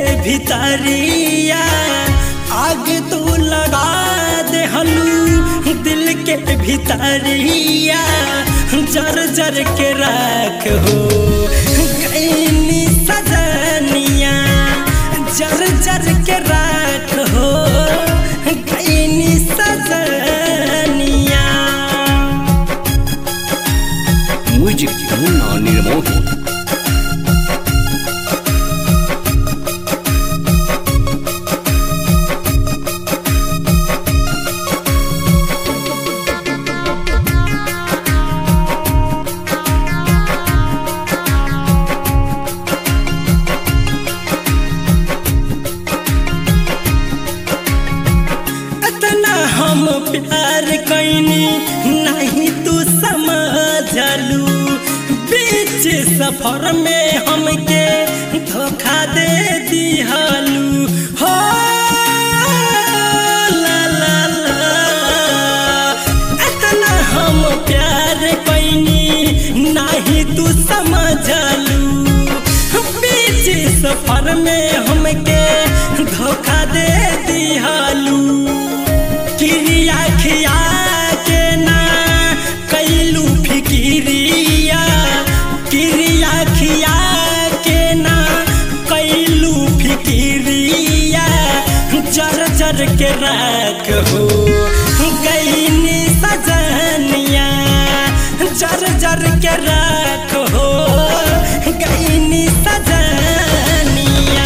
भितरिया आग तू लगा दे हलू दिल के भितरिया जर जर के रख हो कैनी सजनिया जर जर के रख हो कैनी सजनिया म्यूजिक मुन्ना निर्मोही इतना हम प्यार कैनी नहीं तू समझलू बीच सफर में हमके धोखा दे दिहलू हो ला ला ला इतना हम प्यार कैनी नहीं तू समझलू बीच सफर में हमके धोखा दे दिहलू किरिया खिया के ना कैलू फिकिरिया किरिया खिया के ना कैलू फिकिरिया जर जर के रख हो गईनी सजनिया जर जर के रख हो गईनी सजनिया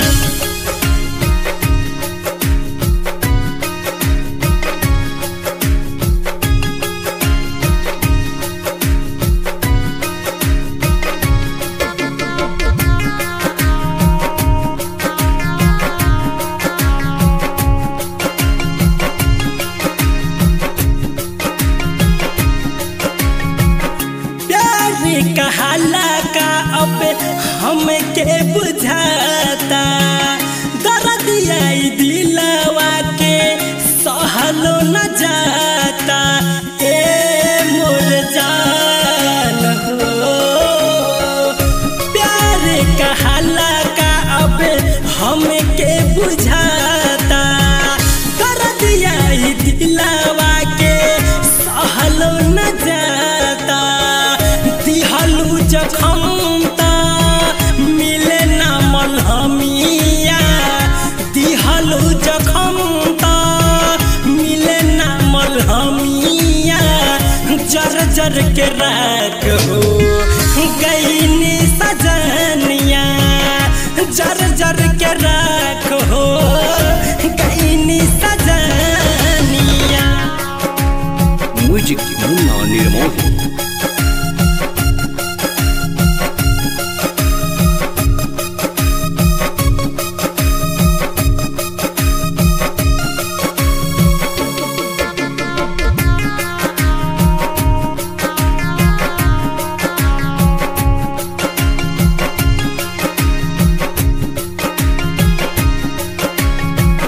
प्यार कहला का अब हमके बुझाता दर्द आई दिलवा के सहलो न जाता ए मोर जान हो प्यार कहला का अब हमके बुझाता दर्द आई दिलवा के सहलो न जाता दिहलू जखम ता मिले ना मलहमिया दिहलू जखम ता मिले ना मलहमिया जर जर के रख हो गईनी सजनिया जर जर के रख हो गईनी सजनिया म्यूजिक मुन्ना निर्मोही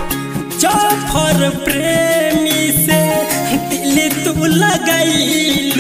जाफर प्रेमी से दिल तू लगैल